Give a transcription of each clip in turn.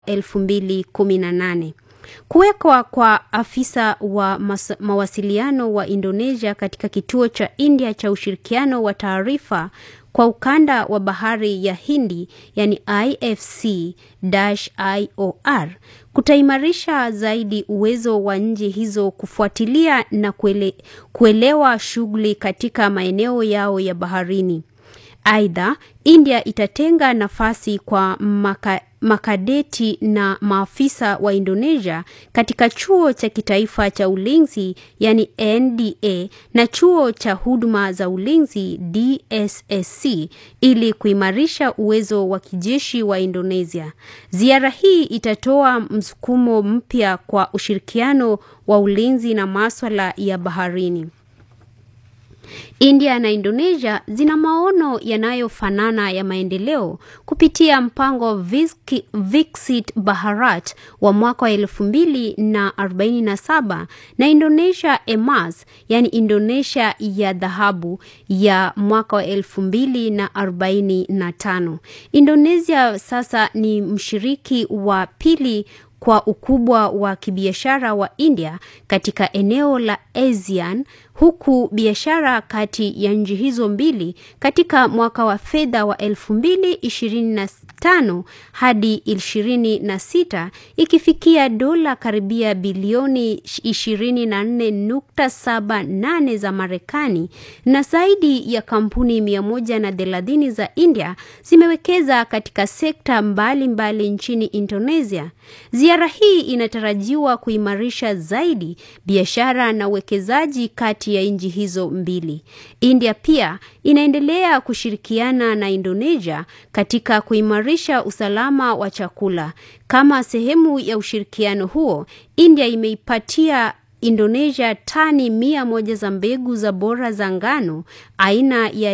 2018. Kuwekwa kwa afisa wa mas- mawasiliano wa Indonesia katika kituo cha India cha ushirikiano wa taarifa kwa ukanda wa bahari ya Hindi yani IFC-IOR kutaimarisha zaidi uwezo wa nchi hizo kufuatilia na kuele, kuelewa shughuli katika maeneo yao ya baharini. Aidha, India itatenga nafasi kwa maka, makadeti na maafisa wa Indonesia katika chuo cha kitaifa cha ulinzi yani NDA na chuo cha huduma za ulinzi DSSC ili kuimarisha uwezo wa kijeshi wa Indonesia. Ziara hii itatoa msukumo mpya kwa ushirikiano wa ulinzi na maswala ya baharini. India na Indonesia zina maono yanayofanana ya maendeleo kupitia mpango Viski- Viksit Bharat wa mwaka wa elfu mbili na arobaini na saba na Indonesia Emas, yani Indonesia ya dhahabu ya mwaka wa elfu mbili na arobaini na tano. Indonesia sasa ni mshiriki wa pili kwa ukubwa wa kibiashara wa India katika eneo la ASEAN huku biashara kati ya nchi hizo mbili katika mwaka wa fedha wa 2025 hadi 26 ikifikia dola karibia bilioni 24.78 za Marekani na zaidi ya kampuni 130 za India zimewekeza katika sekta mbalimbali mbali nchini Indonesia. Ziara hii inatarajiwa kuimarisha zaidi biashara na uwekezaji kati ya nchi hizo mbili. India pia inaendelea kushirikiana na Indonesia katika kuimarisha usalama wa chakula. Kama sehemu ya ushirikiano huo, India imeipatia Indonesia tani mia moja za mbegu za bora za ngano aina ya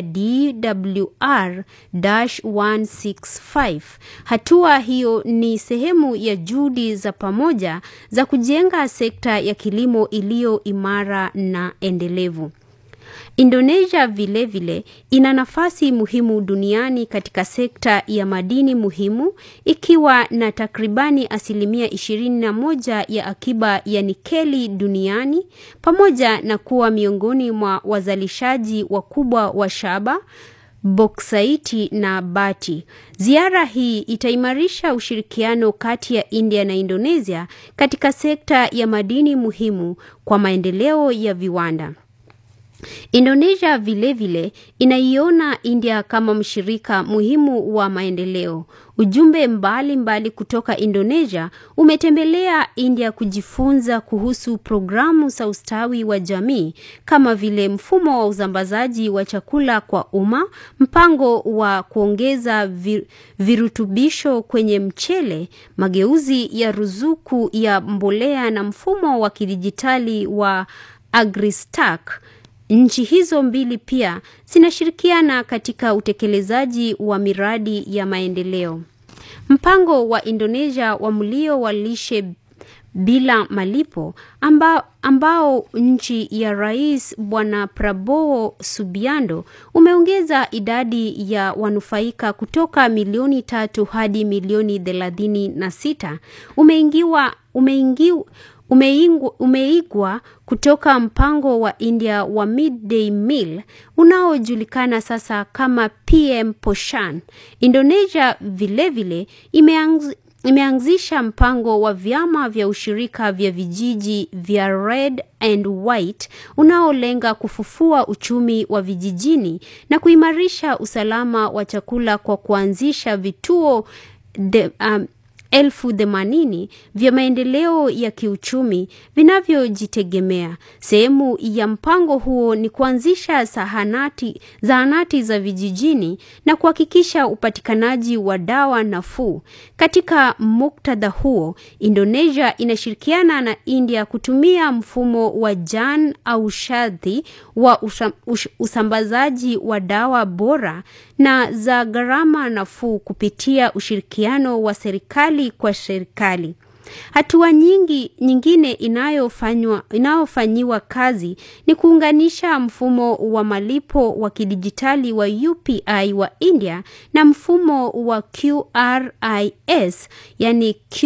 DWR-165. Hatua hiyo ni sehemu ya juhudi za pamoja za kujenga sekta ya kilimo iliyo imara na endelevu. Indonesia vilevile vile, ina nafasi muhimu duniani katika sekta ya madini muhimu ikiwa na takribani asilimia 21 ya akiba ya nikeli duniani pamoja na kuwa miongoni mwa wazalishaji wakubwa wa shaba boksaiti na bati. Ziara hii itaimarisha ushirikiano kati ya India na Indonesia katika sekta ya madini muhimu kwa maendeleo ya viwanda. Indonesia vilevile vile, inaiona India kama mshirika muhimu wa maendeleo. Ujumbe mbalimbali mbali kutoka Indonesia umetembelea India kujifunza kuhusu programu za ustawi wa jamii kama vile mfumo wa usambazaji wa chakula kwa umma, mpango wa kuongeza vir, virutubisho kwenye mchele, mageuzi ya ruzuku ya mbolea na mfumo wa kidijitali wa AgriStack. Nchi hizo mbili pia zinashirikiana katika utekelezaji wa miradi ya maendeleo. Mpango wa Indonesia wa mlio wa lishe bila malipo ambao, ambao nchi ya Rais Bwana Prabowo Subianto umeongeza idadi ya wanufaika kutoka milioni tatu hadi milioni thelathini na sita umeingiwa umeingiwa umeingwa, umeigwa kutoka mpango wa India wa midday meal unaojulikana sasa kama PM Poshan. Indonesia vilevile imeanz, imeanzisha mpango wa vyama vya ushirika vya vijiji vya Red and White unaolenga kufufua uchumi wa vijijini na kuimarisha usalama wa chakula kwa kuanzisha vituo de, um, elfu themanini vya maendeleo ya kiuchumi vinavyojitegemea. Sehemu ya mpango huo ni kuanzisha zahanati, zahanati za vijijini na kuhakikisha upatikanaji wa dawa nafuu. Katika muktadha huo, Indonesia inashirikiana na India kutumia mfumo wa Jan Aushadhi wa usam, ush, usambazaji wa dawa bora na za gharama nafuu kupitia ushirikiano wa serikali kwa serikali. Hatua nyingi nyingine inayofanywa inayofanyiwa kazi ni kuunganisha mfumo wa malipo wa kidijitali wa UPI wa India na mfumo wa QRIS yani